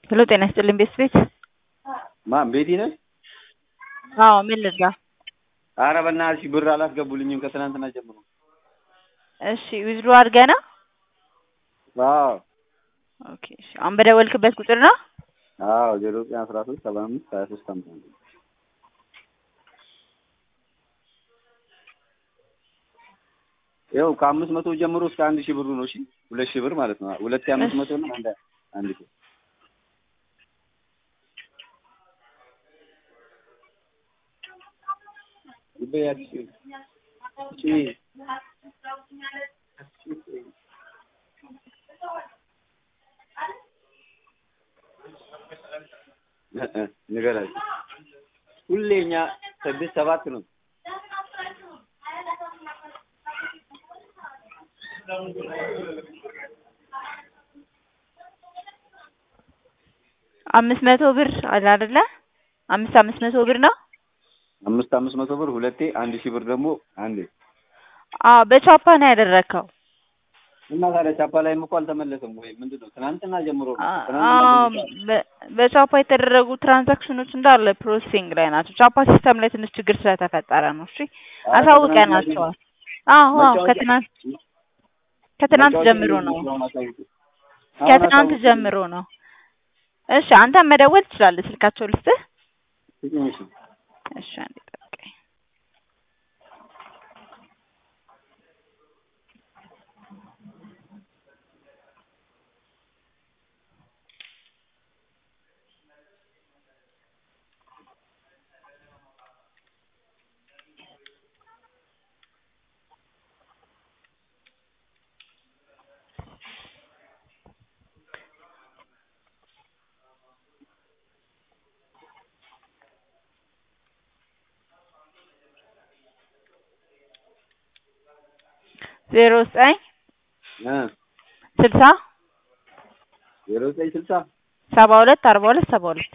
ሄሎ ጤና ይስጥልኝ ቤት ቤት ማን ቤቲ ነሽ? አዎ ምን ልርዳ? አረ በእናትሽ ብር አላስገቡልኝም ከትናንትና ጀምሮ። እሺ ዊዝድሮ አድርገህ ነው? አዎ ኦኬ እሺ አሁን በደወልክበት ቁጥር ነው? አዎ ዜሮ ዘጠኝ አስራ ሶስት ሰባ አምስት ሀያ ሶስት ሃምሳ አንድ ይኸው ከአምስት መቶ ጀምሮ እስከ አንድ ሺህ ብሩ ነው። እሺ ሁለት ሺህ ብር ማለት ነው። ሁለት ሺህ አምስት መቶ እና አንድ አንድ ሺህ ንገራቸው ሁሌ እኛ ስድስት ሰባት ነው። አምስት መቶ ብር አለ አይደለ? አምስት አምስት መቶ ብር ነው። አምስት አምስት መቶ ብር ሁለቴ አንድ ሺህ ብር ደግሞ አንዴ አዎ በቻፓ ነው ያደረግከው። እና ታዲያ ቻፓ ላይም እኮ አልተመለሰም ወይ ምንድን ነው? ትናንትና ጀምሮ ነው። ትናንትና አዎ ጀምሮ በ- በቻፓ የተደረጉ ትራንዛክሽኖች እንዳለ ፕሮሴሲንግ ላይ ናቸው። ቻፓ ሲስተም ላይ ትንሽ ችግር ስለተፈጠረ ነው። እሺ አረ አሳውቀናቸዋል። አዎ አዎ መጫወቻ- ከትናንት ከትናንት መጫወቻ ጀምሮ ነው። አሁን አሳውቁ። አሁን ከትናንት አሳውቁ። ጀምሮ ነው። እሺ አንተ መደወል ትችላለህ። ስልካቸው ልስጥህ? ስጭኝ እሺ። እሺ አንዴ ጠብቀኝ። ዜሮ ዘጠኝ እ ስልሳ ዜሮ ዘጠኝ ስልሳ ሰባ ሁለት አርባ ሁለት ሰባ ሁለት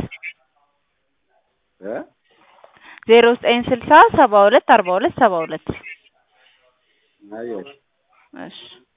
እ ዜሮ ዘጠኝ ስልሳ ሰባ ሁለት አርባ ሁለት ሰባ ሁለት አየሽ እሺ